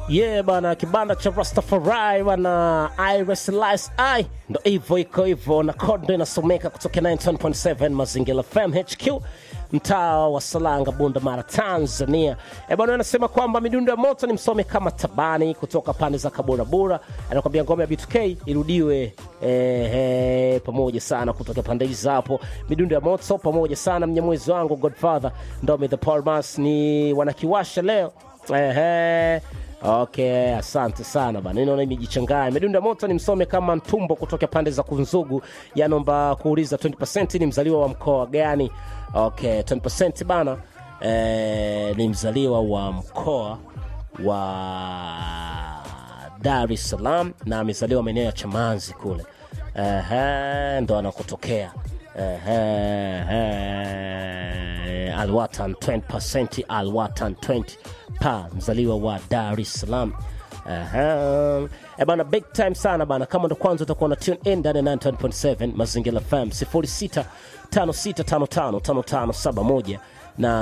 Yeah bana, kibanda cha Rastafari bana, Iris Lice I ndo hivyo iko hivyo, na code ndo inasomeka kutoka 91.7 Mazingira FM HQ mtaa wa Salanga, Bunda Mara, Tanzania. E bwana, anasema kwamba midundo ya moto ni msome kama tabani kutoka pande za Kaburabura. Anakwambia ngoma ya B2K irudiwe eh, eh, pamoja sana kutoka pande hizi hapo. Midundo ya moto pamoja sana, mnyamwezi wangu Godfather Ndomi the Palmas ni wanakiwasha leo Ehe. Okay, asante sana bana, naona imejichanganya. Medunda moto ni msome kama Ntumbo kutoka pande za Kunzugu, yanomba kuuliza 20% ni mzaliwa wa mkoa gani? Okay, 20% bana eh, ni mzaliwa wa mkoa wa Dar es Salaam na amezaliwa maeneo ya Chamanzi kule. Ehe, ndo anakotokea. Ehe, Alwatan 20% Alwatan 20 pa mzaliwa wa Dar es Salaam. Aha. E bana, big time sana bana. Kama ndo kwanza utakuwa na tune in ndani ya 9.7 Mazingira FM 0656555571 na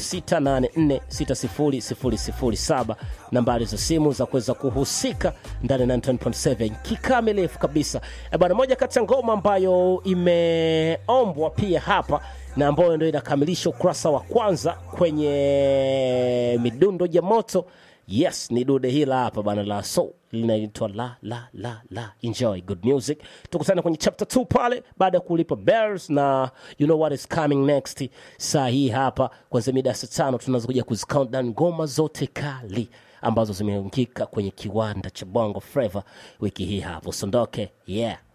0684600007 nambari za simu za kuweza kuhusika ndani ya 9.7 kikamilifu kabisa. E bana, moja kati ya ngoma ambayo imeombwa pia hapa na ambayo ndio inakamilisha ukurasa wa kwanza kwenye midundo ya moto. Yes, ni dude hila hapa bana la so linaitwa la la la la. Enjoy good music. Tukutane kwenye chapter 2 pale baada ya kulipa bells na you know what is coming next. Saa hii hapa kwanza mida ya saa tano tunaanza kuja kuzicount down ngoma zote kali ambazo zimeungika kwenye kiwanda cha Bongo Flava wiki hii hapo. Sondoke, yeah.